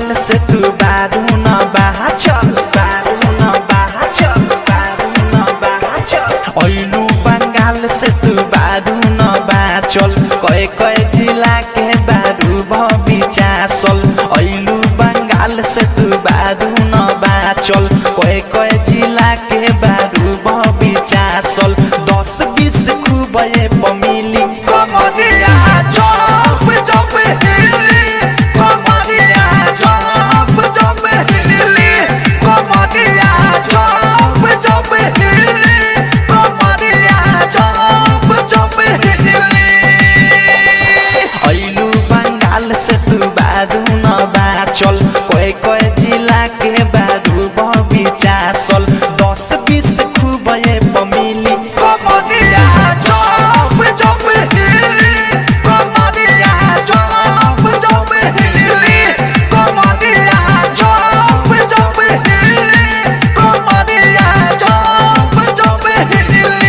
बंगाल से तू बारू न बाहा चल बारू न बाहा चल बारू न बाहा चल ऐलू बंगाल से तू बारू न बाहा चल कए कए जिला के बारू भबी चासल ऐलू बंगाल से तू बारू न बाहा चल कए कए जिला के बारू भबी चासल दस बीस खूब ये पमिली कमरिया चौप चौप हिली कमरिया चौप चौप हिली कमरिया चौप चौप हिली कमरिया चौप चौप हिली ऐलू बंगाल से तू बारू न बाचल कोई कोई जिला के बारू बबी चासल दस बीस खूब ये पमिली कमरिया चौप चौप हिली कमरिया चौप चौप हिली कमरिया चौप चौप हिली कमरिया चौप चौप हिली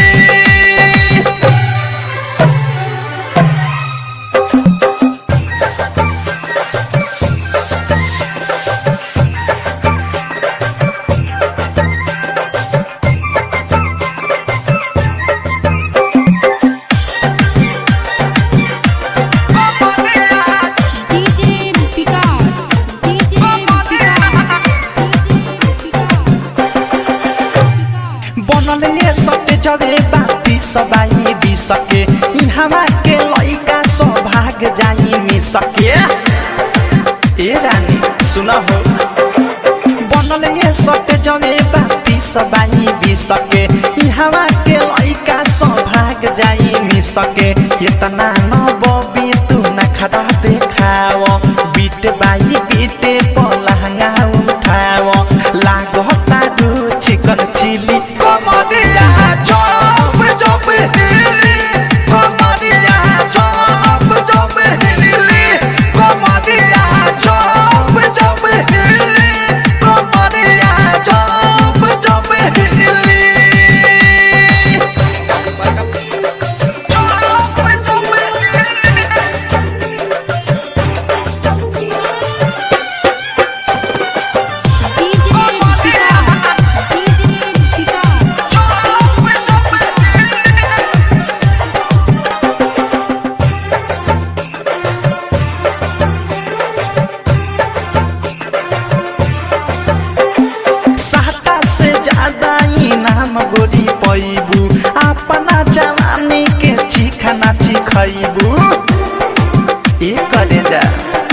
DJ Picard, DJ Picard, DJ Picard. बनल ये सटे जरे बाती सबाई भी सके इहवा के लइका सौभाग जाई मी सके ए रानी सुन हो बनल ये सटे जरे बाती सबाई भी सके इहवा के लइका सौभाग जाई मी सके इतना न बबी तू न खड़ा देखाव बीट बाई बीटे पलहंगा उठाव लागता दू चिकन चिली कमरिया चौप चौप हिली कमरिया चौप चौप हिली कमरिया चौप चौप हिली कमरिया चौप चौप हिली चौप चौप हिली DJ Picard, DJ Picard. साता से ज्यादा इनाम गोरी पैबू अपना जवानी के चिखाना चिखैबू ए करे जा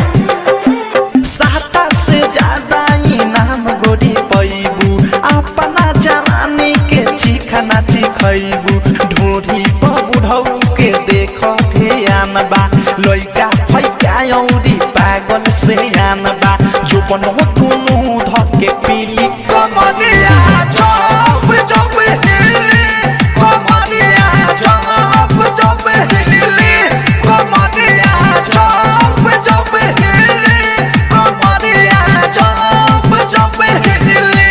साता से ज्यादा इनाम गोरी पैबू अपना जवानी के चिखाना चिखैबू ढोरी पर बुढ़ऊ के देख ध्यान बा लइका फैका औरी पागल से आन बा जो बनो दुनु धके पीली कमरिया चौप चौप हिली कमरिया चौप चौप हिली कमरिया चौप चौप हिली कमरिया चौप चौप हिली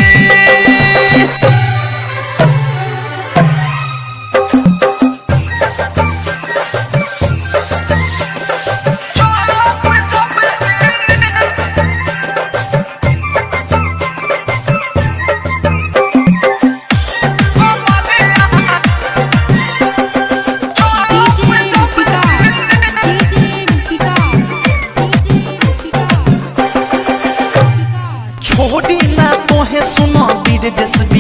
DJ Picard, DJ Picard, DJ Picard. छोड़ी ना तोहे सुनो बीर जस